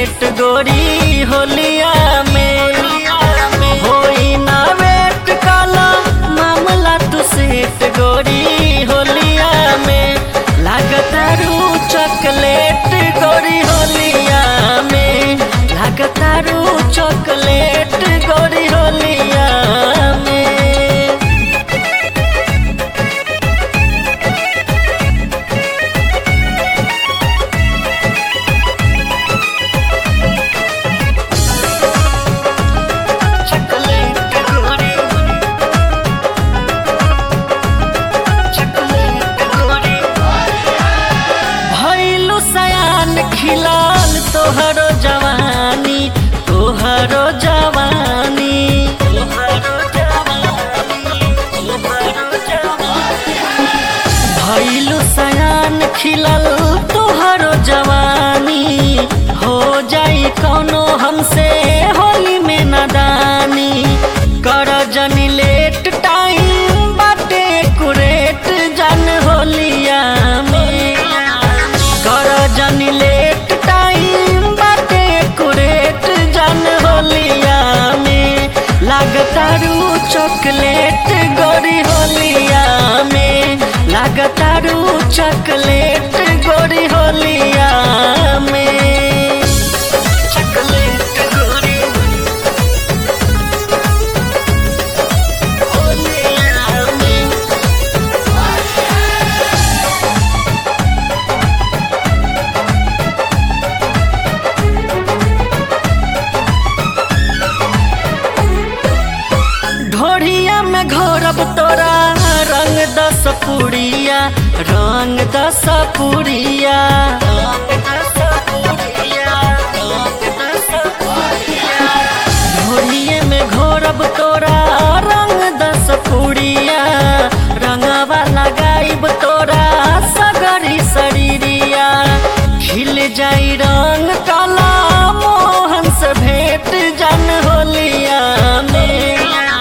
set गोरी होलिया में होई ना वेट काला मामला तू सेट गोरी होलिया में लागतारू चॉकलेट गोरी होलिया में लागतारू चॉकलेट गोरी होलिया में चॉकलेट गोरी चॉकलेट गोरी भइलु सयान खिलाल तोहरो जवानी तोहरो जवानी तोहरो जवानी तोहरो जवानी भइलु सयान खिलल तोहरो जवानी हो जाई कौनो हमसे होली में नदानी कर जनी लेट टाइम बाटे कुरेट जन होलिया में कर जनी लेट टाइम बाटे कुरेट जन होलिया में लागतारू चॉकलेट गोरी होलिया में लागतारू चॉकलेट गोरी होलिया में चॉकलेट गोरी होलिया में ढोढ़िया में घोरब तोरा रंग दस पुड़िया रंग दस पुड़िया ढोढ़िए में घोरब तोरा रंग दस पुड़िया रंगवा लगाइब तोरा सगरी शरीरिया खिल जाई रंग काला मोहन से भेंट जन होलिया में